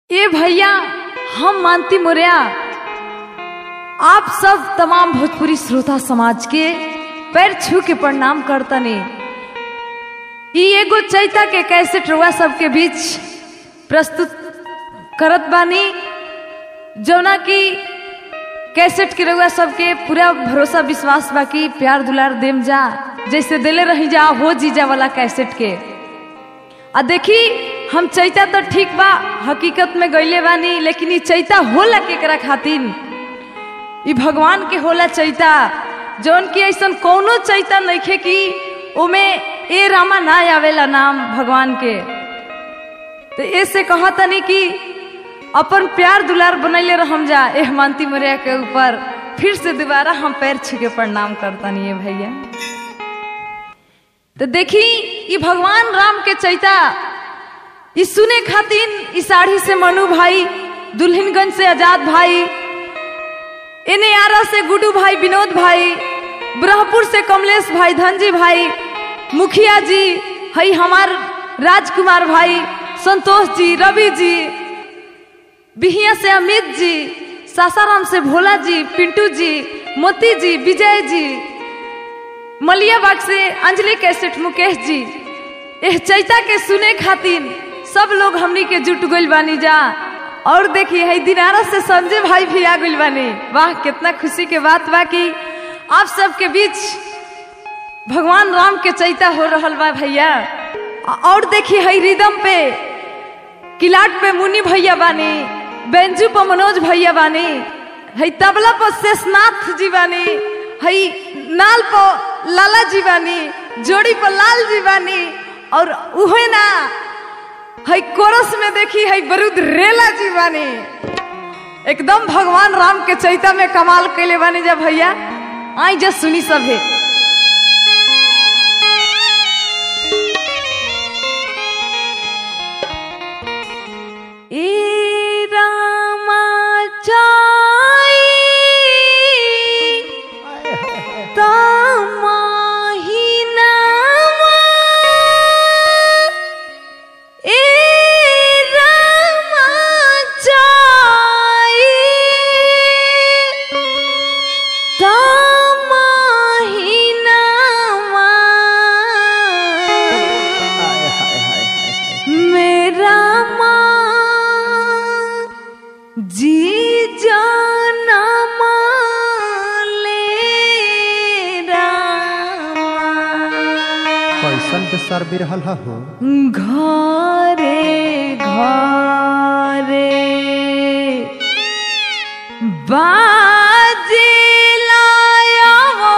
ए भैया हम मानती मुरिया आप सब तमाम भोजपुरी श्रोता समाज के पैर छू के प्रणाम करतनी ई एगो चैता के कैसे रुआ सबके बीच प्रस्तुत करत बानी जौना की कैसेट के रउआ सबके पूरा भरोसा विश्वास बाकी प्यार दुलार देम जा जैसे दिले रही जा हो जीजा वाला कैसेट के आ देखी हम चैता तो ठीक बा हकीकत में गईले बानी लेकिन ई चैता होला केकरा खातिर ई भगवान के होला चैता जौन की ऐसन कौनो चैता नइखे कि ओमे ए रामा ना आवेला नाम भगवान के तो ऐसे कहतनी कि अपन प्यार दुलार बनैले रहम जा एह मानती मरिया के ऊपर फिर से दोबारा हम पैर छू प्रणाम करतनी है भैया तो देखी ई भगवान राम के चैता ई सुने खातिन ई साड़ी से मनु भाई दुल्हनगंज से आजाद भाई इन्हें आरा से गुडू भाई विनोद भाई ब्रहपुर से कमलेश भाई धनजी भाई मुखिया जी हई हमार राजकुमार भाई संतोष जी रवि जी बिहिया से अमित जी सासाराम से भोला जी पिंटू जी मोती जी विजय जी मलियाबाग से अंजलि कैसेट मुकेश जी एह चैता के सुने खातिर सब लोग हमनी के जुट गइल बानी जा और देखिए है दिनारा से संजय भाई भी आ गइल बानी वाह कितना खुशी के बात बा कि आप सबके बीच भगवान राम के चैता हो रहल बा भैया और देखिए है रिदम पे किलाट पे मुनि भैया बानी बेंजू पर मनोज भैया बानी है तबला पर शेषनाथ जी बानी है नाल पर लाला जी बानी जोड़ी पर लाल जी बानी और उहे ना है कोरस में देखी है बरूद रेला जी बानी एकदम भगवान राम के चैता में कमाल कैले बानी जा भैया आई जा सुनी सभे ए रामा चाई तमाहिनामा ए रामा चाई तमाहिनामा मेरा माँ जी जाना माले कैसन बेसर बिरहल हो घरे घरे बाजे लाया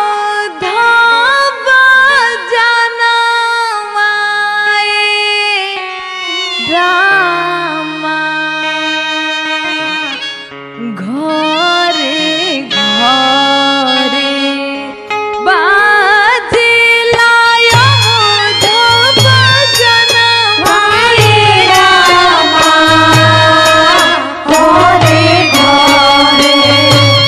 धाबा जाना माए रामा घरे घरे बाजे लाया धाबा जाना माए रामा घरे घरे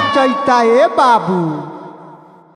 चैता ए बाबू